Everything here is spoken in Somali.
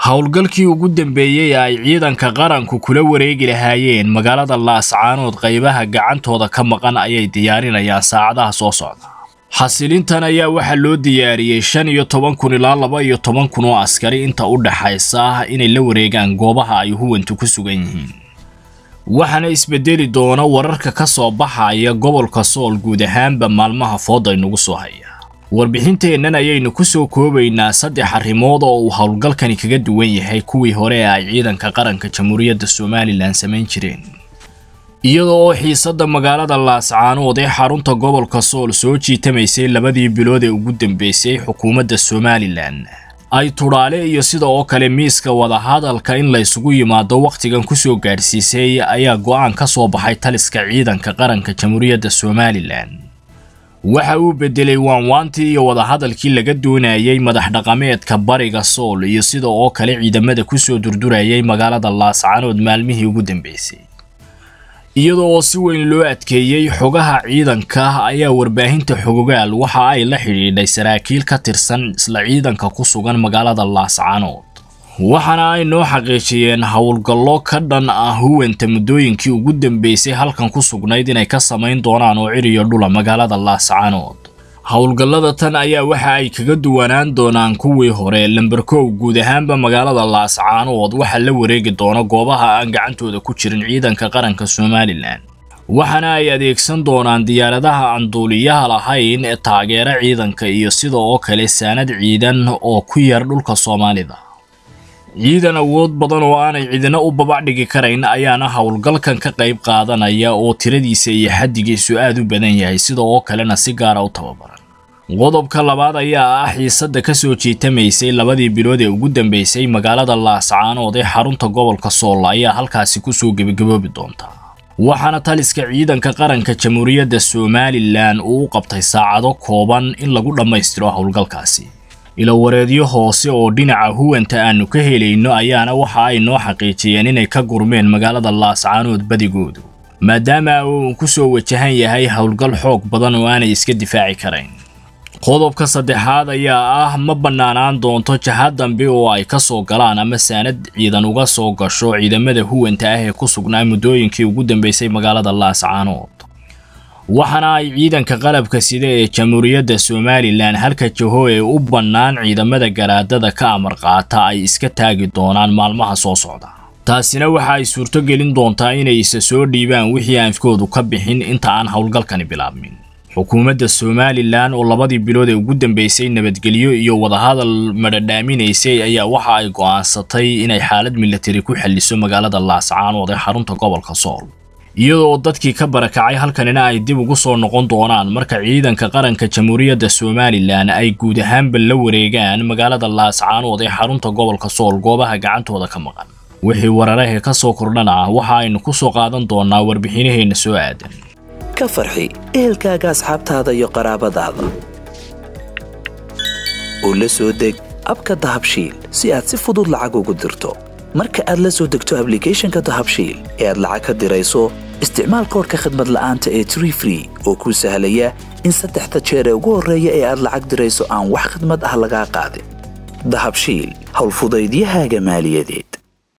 howlgalkii ugu dambeeyey ay ciidanka qaranku kula wareegi lahaayeen magaalada laascaanood qaybaha gacantooda ka maqan ayay diyaarinayaan saacadaha soo socda xasilintan ayaa waxaa loo diyaariyey shan iyo toban kun ilaa laba iyo toban kun oo askari inta u dhaxaysa inay la wareegaan goobaha ay huwantu ku sugan yihiin waxaana isbedeli doona wararka ka soo baxaya gobolka sool guud ahaanba maalmaha fooda inugu soo haya warbixinteennan ayaynu ku soo koobaynaa saddex arrimood oo uu howlgalkani kaga duwan yahay kuwii hore ee ay ciidanka qaranka jamhuuriyadda somalilan samayn jireen iyada oo xiisadda magaalada laascaanood ee xarunta gobolka sool soo jiitamaysay labadii bilood ee ugu dambeysay xukuumadda somalilan ay tudhaale iyo sida oo kale miiska wadahadalka in la ysugu yimaado wakhtigan kusoo gaadhsiisay ayaa go'aan ka soo baxay taliska ciidanka qaranka jamhuuriyadda somalilan waxa uu beddelay waanwaantii iyo wadahadalkii laga doonayay madax dhaqameedka bariga sool iyo sida oo kale ciidamada kusoo durdurayay magaalada laascaanood maalmihii ugu dambeysay iyada oo si weyn loo adkeeyey xogaha ciidanka ayaa warbaahinta xogogaal waxa ay la xidhiidhay saraakiil ka tirsan isla ciidanka ku sugan magaalada laascaanood waxaana ay noo xaqiijiyeen howlgallo ka dhan ah huwanta muddooyinkii ugu dambeysay halkan ku sugnayd inay ka samayn doonaan oo ciriyo dhula magaalada laascaanood howlgallada tan ayaa waxa ay kaga duwanaan doonaan kuwii hore lamberkow guud ahaanba magaalada laascaanood waxaa la wareegi doona goobaha aan gacantooda ku jirin ciidanka qaranka somalilan waxaana ay adeegsan doonaan diyaaradaha aan duuliyaha lahayn ee taageera ciidanka iyo sida oo kale saanad ciidan oo ku yar dhulka soomaalida ciidan awood badan oo aanay cidina u babacdhigi karayn ayaana howlgalkan ka qayb qaadanaya oo tiradiisa iyo xaddigiisu aad u badan yahay sida oo kalena si gaara u tababaran qodobka labaad ayaa ah xiisadda ka soo jiitamaysay labadii bilood ee ugu dambeysay magaalada laascaanood ee xarunta gobolka sool ayaa halkaasi kusoo gebagaboobi doonta waxaana taliska ciidanka qaranka jamhuuriyadda somalilan uu u qabtay saacado kooban in lagu dhammaystiro howlgalkaasi ilowareedyo hoose oo dhinaca huwanta aanu ka helayno ayaana waxa ay noo xaqiijiyeen inay ka gurmeen magaalada laascaanood badigoodu maadaama uu ku soo wajahan yahay howlgal xoog badan oo aanay iska difaaci karayn qodobka saddexaad ayaa ah ma bannaanaan doonto jahad dambe oo ay ka soo galaan ama saanad ciidan uga soo gasho ciidamada huwanta ah ee ku sugnaa muddooyinkii ugu dambeysay magaalada laascaanood waxaana ay ciidanka qalabka sida ee jamhuuriyadda somalilan halka jaho ee u bannaan ciidamada garaadada ka amar qaata ay iska taagi doonaan maalmaha soo socda taasina waxa ay suurto gelin doontaa inay isa soo dhiibaan wixii aanfkoodu ka bixin inta aan howlgalkani bilaabmin xukuumadda somalilan oo labadii bilood ee ugu dambeysay nabadgelyo iyo wadahadal madhadhaaminaysay ayaa waxa ay go'aansatay inay xaalad milatari ku xalliso magaalada laascaanood ee xarunta gobolka sool iyadoo dadkii ka barakacay halkanina ay dib ugu soo noqon doonaan marka ciidanka qaranka jamhuuriyadda somalilan ay guud ahaanba la wareegaan magaalada laascaanood ee xarunta gobolka sool goobaha gacantooda ka maqan wixii wararahee ka soo kordhana waxa aynu ku soo qaadan doonaa warbixinaheenna soo aadan ka farxi ehelkaaga asxaabtaada iyo qaraabadaada oo la soo deg abka dahabshiil si aad si fudud lacag ugu dirto marka aad la soo degto ablicathonka dahabshiil ee aad lacag ka dirayso isticmaal koorka khadmad la'aanta ee tree free oo kuu sahlaya in saddexda jeer ee ugu horreeya ee aad lacag dirayso aan wax khadmad ah lagaa qaadin dahabshiil howlfudaydiyahaaga maaliyadeed